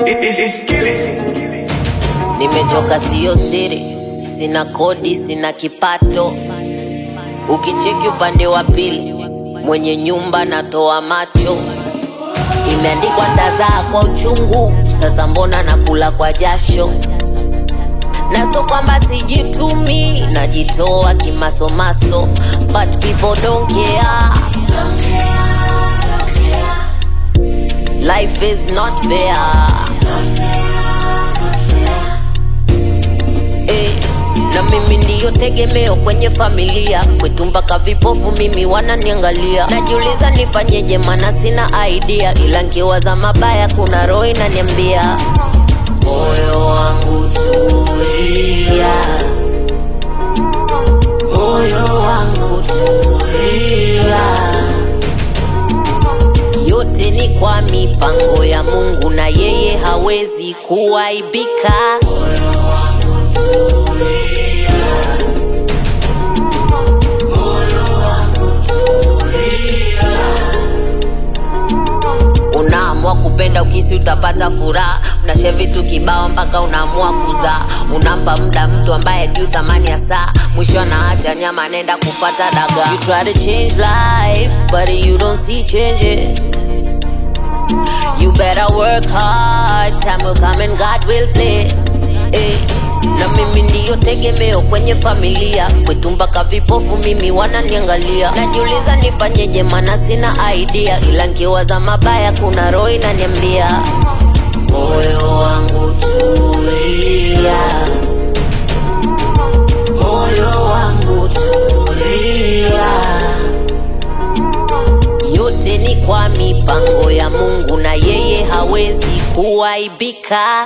Nimechoka siyo siri, sina kodi, sina kipato. Ukicheki upande wa pili, mwenye nyumba natoa macho. Imeandikwa tazaa kwa uchungu, sasa mbona nakula kwa jasho? na so kwamba sijitumi, najitoa kimasomaso, but people don't care. Life is not fair. Eh, na mimi ndiyo tegemeo kwenye familia kwetu, mpaka vipofu mimi wananiangalia. Najiuliza nifanyeje, mana sina idea, ila nkiwaza mabaya kuna roho inaniambia moyo wangu tulia, moyo wangu tulia, yote ni kwa mipango ya Mungu na yeye hawezi kuaibika. Unaamua kupenda ukisi utapata furaha, unashe vitu kibao mpaka unaamua kuzaa. Unampa muda mtu ambaye juu thamani ya saa, mwisho anaacha nyama, nenda kupata dagaa. You try to change life but you don't see changes. You better work hard, time will come and God will bless. Eh, na mimi ndiyo tegemeo kwenye familia kwetu, mpaka vipofu mimi wananiangalia. Najiuliza nifanyeje, mana sina idea, ila nkiwaza mabaya kuna roho inaniambia moyo wangu tulia, moyo wangu tulia yote ni kwa mipango ya Mungu na yeye hawezi kuaibika.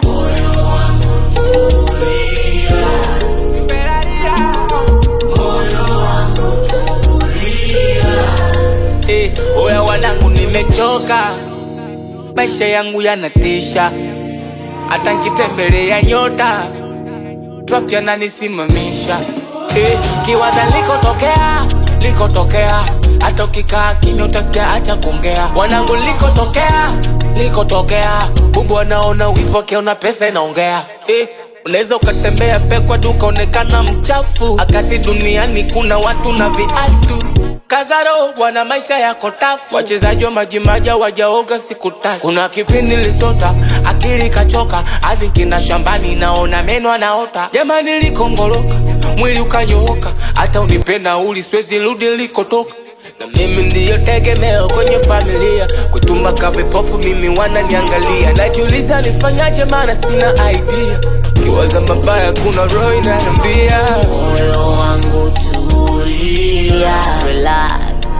Eh, oya wanangu, nimechoka, maisha yangu yanatisha, hata nkitembelea nyota traffic yananisimamisha. Eh, kiwaza likotokea likotokea, hata ukikaa kimya utasikia acha kuongea. Wanangu, likotokea likotokea, bubu anaona wivu akiona pesa inaongea. Eh, unaweza ukatembea pekwa tu ukaonekana mchafu, akati duniani kuna watu na viatu Kazaro bwana, maisha yako tafu. Wachezaji wa majimaji wajaoga siku tatu. Kuna kipindi lisota akili kachoka, hadi kina shambani naona meno anaota. Jamani likongoloka, mwili ukanyooka, hata unipenda uli siwezi rudi likotoka. Na mimi ndiyo tegemeo kwenye familia, kutumaka vipofu mimi wananiangalia. Najiuliza nifanyaje, maana sina idea. Kiwaza mabaya, kuna roho inaniambia Moyo wangu tulia, relax.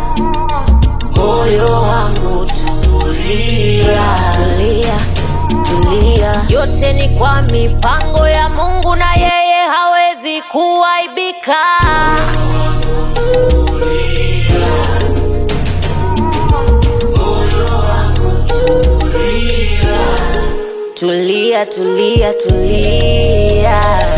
Moyo wangu tulia, tulia, tulia. Yote ni kwa mipango ya Mungu na yeye hawezi kuaibika. Tulia, tulia, tulia.